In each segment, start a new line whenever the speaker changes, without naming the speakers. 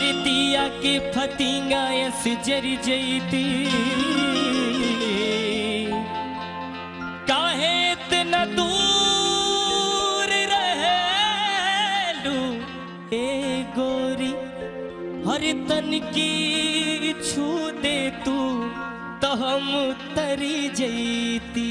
हरे दिया के फतिंगा यस जरी जईती काहे इतना दूर रहेलू ए गोरी हरे तन की छू दे तू तो हम तरी जईती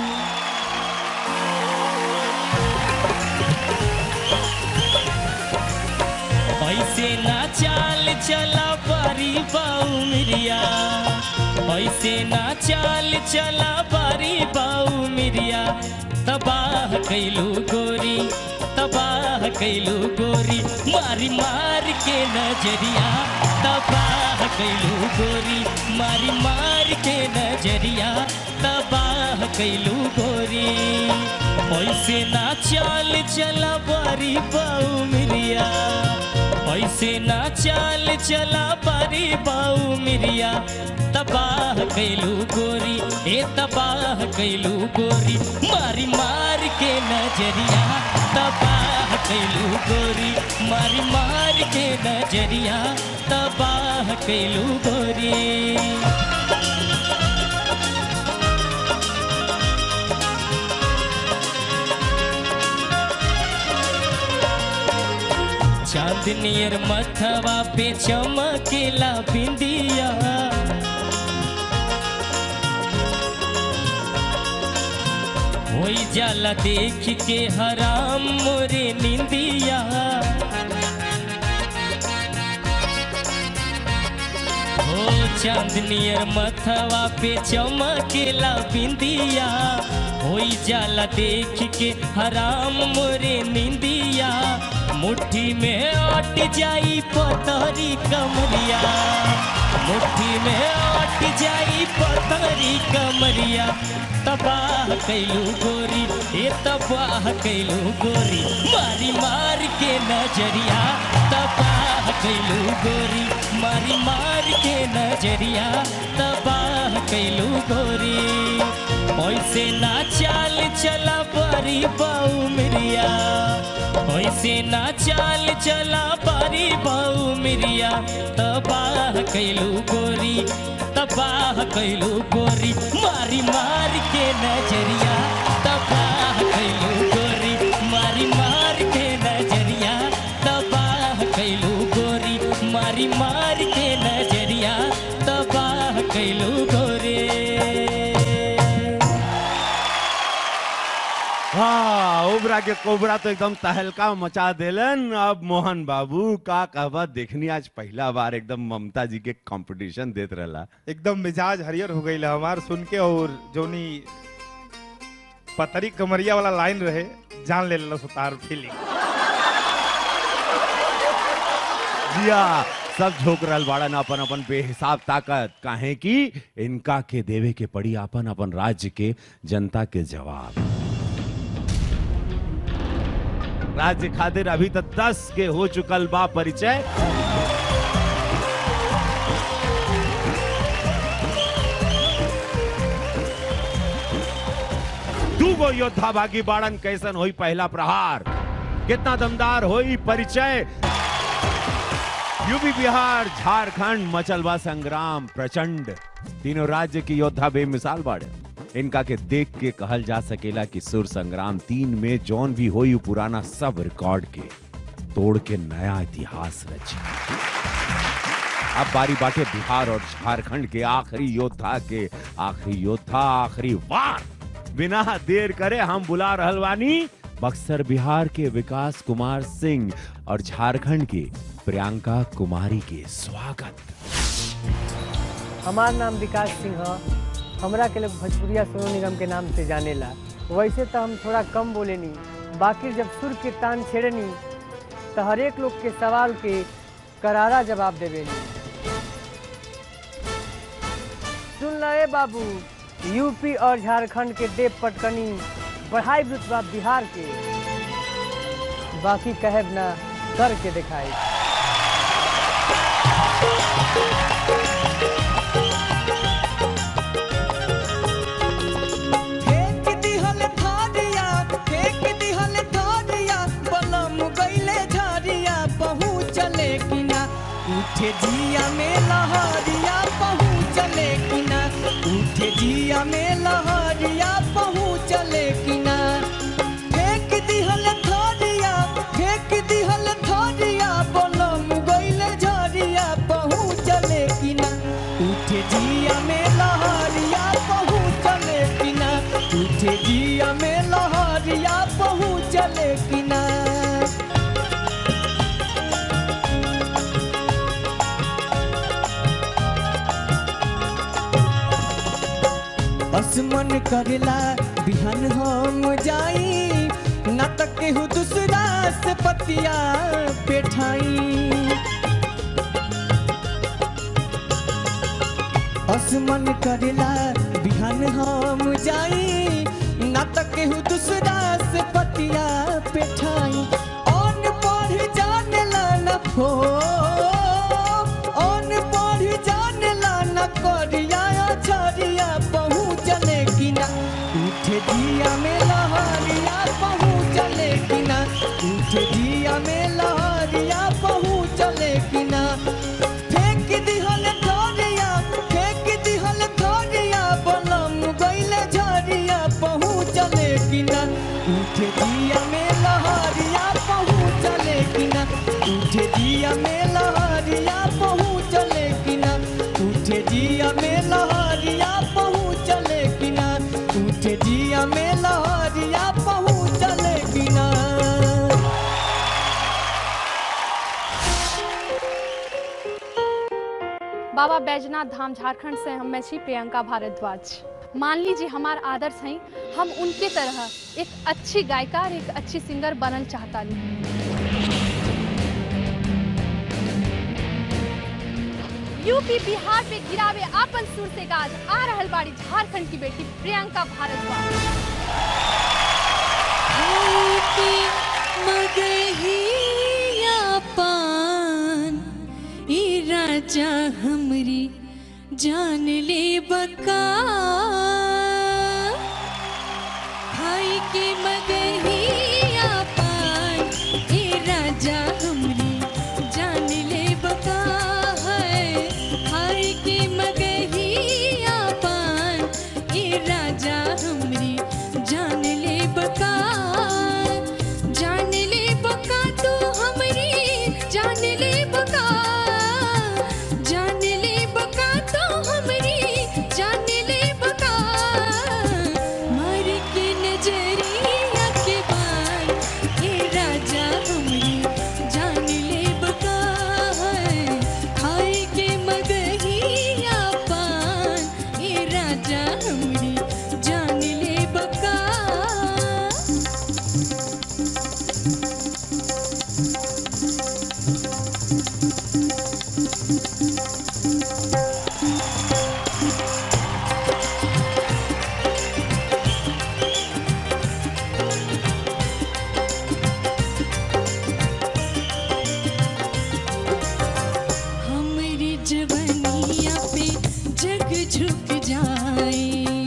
ऐसे ना चाल चला बारी बाऊ मिरिया ऐसे ना चाल चला बारी बाऊ मिरिया तबाह कैलू गोरी तबाह कैलू गोरी मारी मार के नजरिया तबाह कैलू गोरी मारी मार के नजरिया तबाह कैलू गोरी ऐसे ना चाल चला बारी बाऊ मिरिया ऐसे ना चाल चला बारी बाऊ मिरिया तबाह कैलू गोरी ए तबाह कैलू गोरी मारी मार के नजरिया तबाह कैलू गोरी मारी मार के नजरिया तबाह कैलू गोरी चांदनियर मथवा पे चमकेला बिंदिया होई जाला देख के हराम मोरे निंदिया हो चांदनियर मथवा पे चमकेला बिंदिया होई जाला देख के हराम मोरे निंदिया मुट्ठी में अट जाई पतरी कमरिया मुट्ठी में अट जाई पतरी कमरिया तबाह कैलू गोरी ए तबाह कैलू गोरी मारी मार के नजरिया तबाह कैलू गोरी मारी मार के नजरिया तबाह कैलू गोरी ऐसे ना चाल चला बारी बाऊ मिरिया ऐसे ना चाल चला बारी बाऊ मिरिया तबाह कैलू गोरी तबाह कैलू गोरी मारी मार के नजरिया तबाह कैलू गोरी मारी मार के नजरिया तबाह कैलू गोरी मारी मार के नजरिया तबाह कैलू गोरी
हाँ ओबरा के कोबरा तो एकदम तहलका मचा देलन अब मोहन बाबू का कहबा देखनी आज पहला बार एकदम ममता जी के कंपटीशन देत रहला
एकदम मिजाज हरियर हो गई हमार सुन के और जोनी पतरी कमरिया वाला लाइन रहे जान ले लो सुतार फीलिंग
जिया सब झोक रहल बाड़न अपन अपन बेहिसाब ताकत काहे कि इनका के देवे के पड़ी अपन अपन राज्य के जनता के जवाब राज्य खातिर अभी तक दस के हो चुकल बा परिचय दूगो योद्धा भागी बाड़न कैसन होई पहला प्रहार कितना दमदार होई परिचय यूपी बिहार झारखंड मचलवा संग्राम प्रचंड तीनों राज्य की योद्धा बेमिसाल बाड़े इनका के देख के कहल जा सकेला कि सुर संग्राम तीन में जौन भी होई उ पुराना सब रिकॉर्ड के तोड़ के नया इतिहास रची अब बारी बाटे बिहार और झारखंड के आखिरी योद्धा के आखिरी योद्धा आखिरी वार बिना देर करे हम बुला रहल बानी बक्सर बिहार के विकास कुमार सिंह और झारखंड के प्रियंका कुमारी के स्वागत
हमार नाम विकास सिंह ह हमरा के लोग भोजपुरिया सोनू निगम के नाम से जानेला वैसे तो हम थोड़ा कम बोलेनी बाकी जब सुर के तान छेड़नी तो हर एक लोग के सवाल के करारा जवाब देवेनी सुन ले बाबू यूपी और झारखंड के देव पटकनी बढ़ाई रुतबा बिहार के बाकी कहब ना करके दिखाई
फेंक दिहल धारिया फेंक दिहल धारिया बलम गईले झारिया पहुँचले कि ना उठे जिया में लहरिया पहुँचले कि ना उठे जिया में लहरिया पहुँचले कि ना फेंक दिहल थरिया फेंक दिहल थरिया बलम गइल झरिया पहुँचले कि ना उठे जिया में लहरिया पहुँचले कि ना उठे जिया में लहरिया पहुँचले कि ना असमन करेला बिहान हम जाई ना तक केहू दूसरा से पतिया पेठाई असमन करेला बिहान हम जाई ना तक केहू दूसरा से पतिया पेठाई ऑन पढ़ जानेला न फो ऑन पढ़ जानेला न करिया छरिया पहुँचले कि ना उठे दिया में लहरिया पहुँचले कि ना उठे दिया में लहरिया पहुँचले कि ना फेंक दिहल थरिया फेंक दिहल थरिया बलम गइले झरिया पहुँचले कि ना उठे दिया में लहरिया पहुँचले कि ना उठे दिया में लहरिया पहुँचले कि ना उठे दिया में लहरिया पहुँचले कि ना उठे दिया में लहरिया पहुँचले कि ना
बाबा बैजनाथ धाम झारखंड से हम मैं छी प्रियंका भारद्वाज मान लीजिए हमार आदर्श हैं हम उनके तरह एक अच्छी गायिका और एक अच्छी सिंगर बनल चाहता यूपी बिहार पे गिरावे आपन सुर से गाज आ रहल बाड़ी झारखंड की बेटी प्रियंका भारद्वाज
होती मगहिया पान ई राजा हमरी जान ले बका खाई के मगहिया पान ई राजा हमरी जान ले बका है खाई के मगहिया पान ई राजा हमरी जान ले बका जान ले बका तू हमरी जान ले बका जान ले बका तो हमरी जान ले बका मार के नजरिया के बार हे राजा हमरी जान ले बका है खाए के मगहिया पान हे राजा हमरी जान ले बका हमरी जवनिया पे जग झुक जाए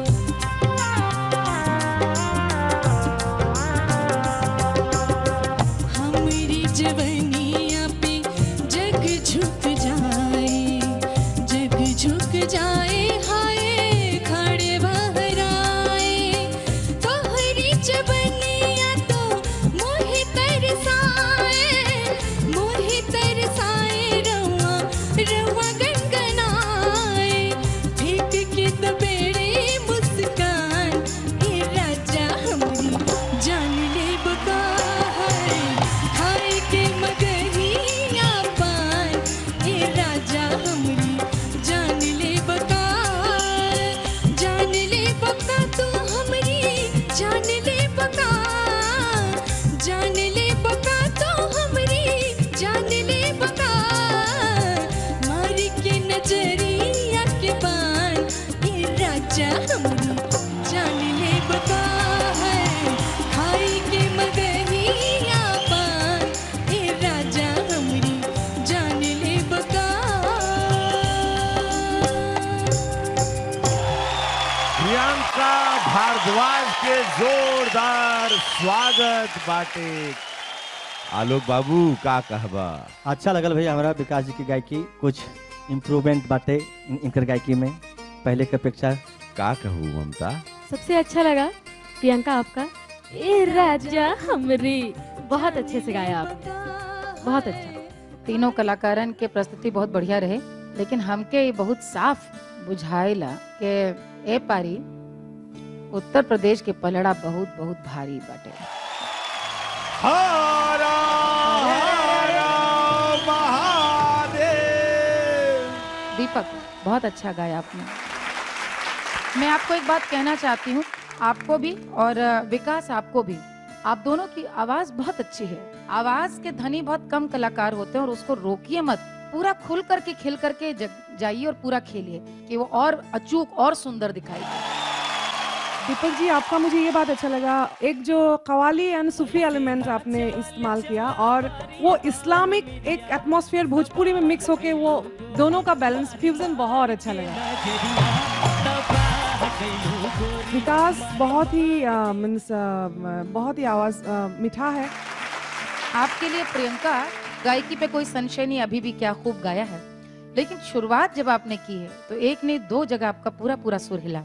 हमरी जवनिया पे जग झुक जाए जग झुक जाए हाय खड़े बहराए तोहरी जवनिया तो मोहि तरसाए मोहि तरसाए रवा रवा गनगनाए फेंक के दबेड़े मुस्कान हे राजा हमरी जान ले बका है खाए के मगहिया पान हे राजा हमरी जान ले बका जान ले बका तू हमरी जान ले बका जान ले बका तो हमरी जान ले बका मार के नजरिया के पान ये राजा हमरी जान ले बका है खाई के मगहिया पान ये राजा हमरी जान ले बका
प्रियंका भारद्वाज के जोरदार स्वागत बाटे आलोक बाबू का कहबा
अच्छा लगल भैया हमारा विकास जी की गायकी कुछ इम्प्रूवमेंट बाटे इन- इनकर गायकी में पहले के अपेक्षा
का कहू ममता
सबसे अच्छा लगा प्रियंका आपका ए राजा हमरी बहुत अच्छे से गाया आपने बहुत अच्छा
तीनों कलाकारन के प्रस्तुति बहुत बढ़िया रहे लेकिन हमके ये बहुत साफ बुझाइला कि ए पारी उत्तर प्रदेश के पलड़ा बहुत बहुत भारी बाटे
हरा हरा महादेव
दीपक बहुत अच्छा गाया आपने मैं आपको एक बात कहना चाहती हूँ आपको भी और अ, विकास आपको भी आप दोनों की आवाज बहुत अच्छी है आवाज के धनी बहुत कम कलाकार होते हैं और उसको रोकिए मत पूरा खुल करके खिल करके जग- जाइए और पूरा खेलिए कि वो और अचूक और सुंदर दिखाई दे
दीपक जी आपका मुझे ये बात अच्छा लगा एक जो कवाली एंड सूफी एलिमेंट आपने इस्तेमाल किया और वो इस्लामिक एक एटमॉस्फेयर भोजपुरी में मिक्स होके वो दोनों का बैलेंस फ्यूजन बहुत अच्छा लगा विकास बहुत ही मीन्स बहुत ही आवाज अ, मीठा है
आपके लिए प्रियंका गायकी पे कोई संशय नहीं अभी भी क्या खूब गाया है लेकिन शुरुआत जब आपने की है तो एक ने दो जगह आपका पूरा पूरा सुर हिला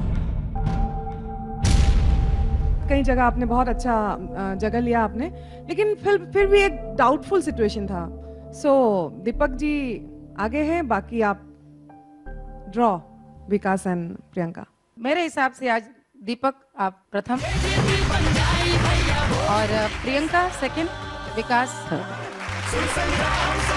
कई जगह आपने बहुत अच्छा अ, जगह लिया आपने लेकिन फिर फिर भी एक डाउटफुल सिचुएशन था सो दीपक जी आगे हैं बाकी आप ड्रॉ विकास एंड प्रियंका
मेरे हिसाब से आज दीपक आप प्रथम और प्रियंका सेकंड विकास थर्ड